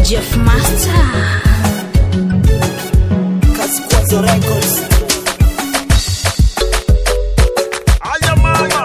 Jeff Master. Kazi Kwanza Records. Aya mama.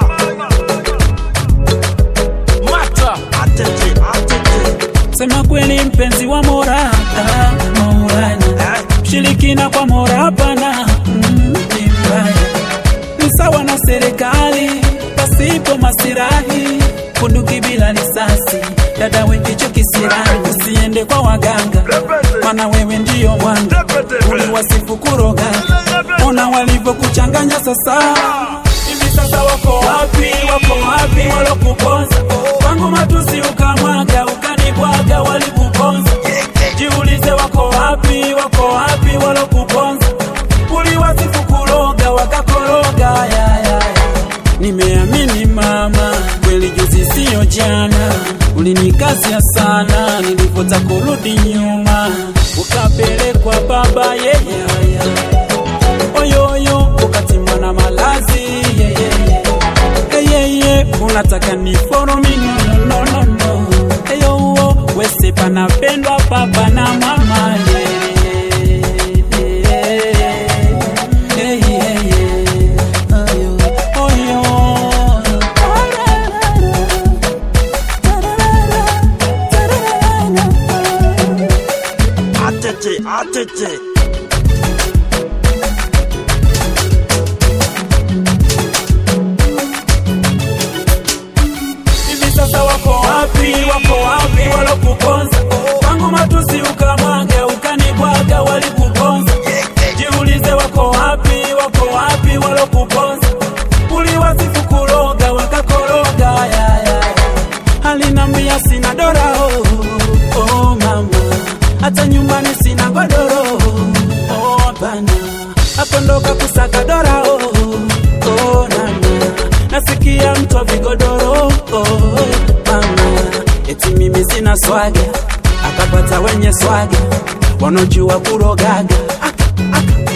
Mata. Atete, atete. Sema kweli mpenzi wa Mola ah, Maulana Shirikina kwa Mola hapana mm, ni mbaya Ni sawa na serikali pasipo masirahi Bunduki bila risasi dada wengicho kisirani Usiende kwa waganga Mana wewe ndiyo mwanga Uliwasifu kuroga Ona walivyokuchanganya sasa Hivi sasa wako wapi, wako wapi walokuponza Kwangu matusi ukamwaga, ukanibwaga walikuponza Jiulize wako wapi, wako wapi walokuponza Uliwasifu kuroga, wakakoroga ya, ya, ya. Nimeamini mama, kweli juzi siyo jana Ulinikasia sana, nilipota kurudi nyuma Ukapelekwa baba yeah, yeah, yeah oyoyo ukatimwa na malazi yeah, yeah, yeah. Hey, yeah, yeah. unataka ni follow me no, no, no, no. Eyo, wese panapendwa papa na mama yeah, yeah, yeah, yeah, yeah. Ayo, oyo. Atete, atete. hivi sasa wako wapi, wako wapi walokuponza? Kwangu matusi ukamwaga, ukanibwaga, walikuponza. Jiulize wako wapi, wako wapi walokuponza? Uliwasifu kuroga, wakakoroga ya, ya, ya. Alinambia sina dora oh, oh mama, hata nyumbani sina godoro oh hapana, akondoka kusaka dora oh, oh nana, nasikia mtu wa vigodoro oh mama, eti mimi sina swaga, akapata wenye swaga wanaojua kurogaga aka, aka,